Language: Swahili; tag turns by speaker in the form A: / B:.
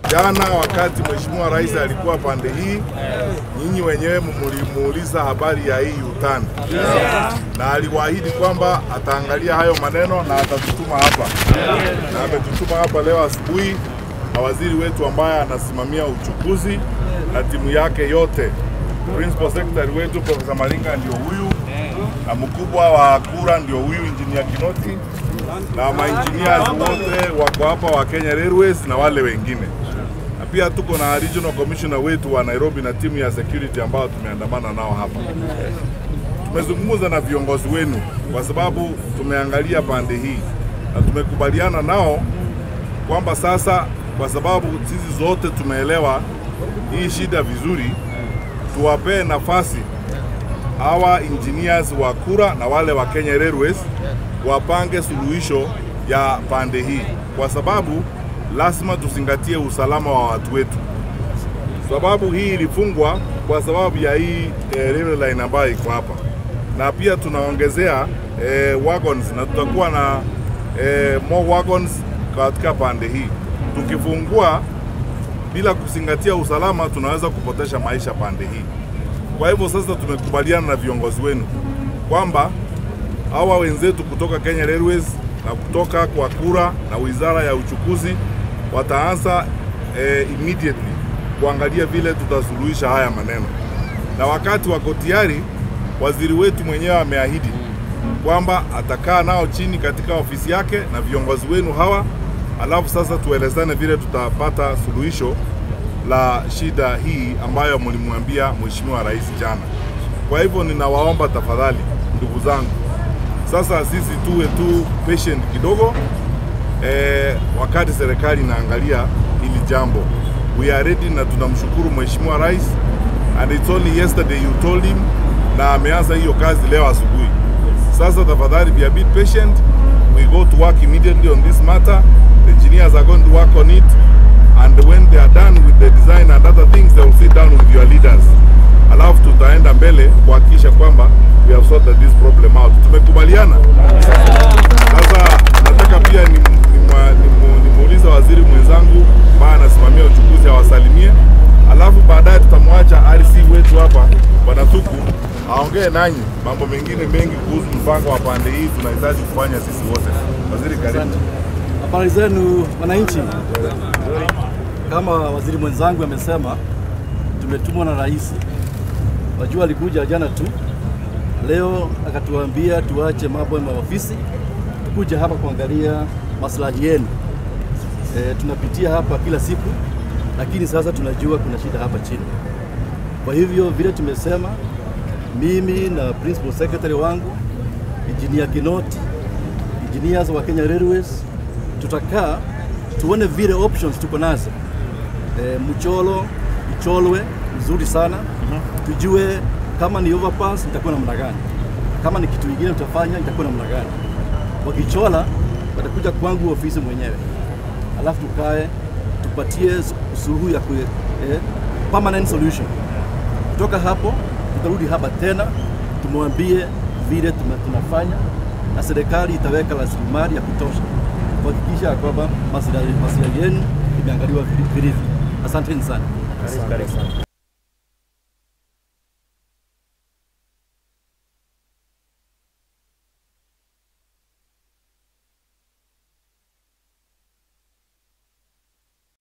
A: Jana wakati Mheshimiwa Rais alikuwa pande hii, nyinyi wenyewe mlimuuliza habari ya hii utani na aliwaahidi kwamba ataangalia hayo maneno na atatutuma hapa, na ametutuma hapa leo asubuhi na waziri wetu ambaye anasimamia uchukuzi na timu yake yote. Principal Secretary wetu Profesa Malinga ndio huyu na mkubwa wa kura ndio huyu Engineer Kinoti na maengineers wote wako hapa wa Kenya Railways na wale wengine, na pia tuko na regional commissioner wetu wa Nairobi na timu ya security ambao tumeandamana nao hapa. Tumezungumza na viongozi wenu kwa sababu tumeangalia pande hii na tumekubaliana nao kwamba sasa, kwa sababu sisi zote tumeelewa hii shida vizuri, tuwapee nafasi hawa engineers wa kura na wale wa Kenya Railways wapange suluhisho ya pande hii, kwa sababu lazima tuzingatie usalama wa watu wetu. Sababu hii ilifungwa kwa sababu ya hii eh, railway line ambayo iko hapa, na pia tunaongezea eh, wagons na tutakuwa na eh, more wagons katika pande hii. Tukifungua bila kuzingatia usalama, tunaweza kupotesha maisha pande hii. Kwa hivyo sasa tumekubaliana na viongozi wenu kwamba hawa wenzetu kutoka Kenya Railways na kutoka kwa kura na wizara ya uchukuzi wataanza eh, immediately kuangalia vile tutasuluhisha haya maneno, na wakati wako tayari, waziri wetu mwenyewe ameahidi kwamba atakaa nao chini katika ofisi yake na viongozi wenu hawa, alafu sasa tuelezane vile tutapata suluhisho la shida hii ambayo mlimwambia Mheshimiwa Rais jana. Kwa hivyo ninawaomba tafadhali, ndugu zangu, sasa sisi tuwe tu patient kidogo eh, wakati serikali inaangalia hili jambo. We are ready na tunamshukuru Mheshimiwa Rais and it's only yesterday you told him na ameanza hiyo kazi leo asubuhi. Sasa tafadhali be a bit patient. We go to work immediately on this matter. The engineers are going to work on it and when they are done with the design and other things they will sit down with your leaders. Alafu tutaenda mbele kuhakikisha kwamba we have sorted this problem out. Tumekubaliana. Sasa nataka pia nimuulize ni, ni waziri mwenzangu ambaye anasimamia uchukuzi awasalimie, alafu baadaye tutamwacha RC wetu hapa Bwana Thuku aongee nanyi mambo mengine mengi kuhusu mpango wa pande hii tunahitaji kufanya sisi wote. Waziri, karibu.
B: Habari zenu wananchi. Kama waziri mwenzangu amesema, tumetumwa na rais. Wajua alikuja jana tu, leo akatuambia tuache mambo ya maofisi, tukuja hapa kuangalia maslahi yenu. E, tunapitia hapa kila siku, lakini sasa tunajua kuna shida hapa chini. Kwa hivyo vile tumesema, mimi na principal secretary wangu Engineer Kinoti, engineers wa Kenya Railways tutakaa tuone vile options tuko nazo. E, mcholo icholwe mzuri sana tujue kama ni overpass itakuwa namna gani, kama ni kitu kingine tutafanya itakuwa namna gani. Wakichola watakuja kwangu ofisi mwenyewe, alafu tukae tupatie suluhu ya kwe, eh, permanent solution. Kutoka hapo tutarudi hapa tena tumwambie vile tunafanya, na serikali itaweka rasilimali ya kutosha kuhakikisha kwamba maslahi yenu imeangaliwa vilivyo. Asanteni sana.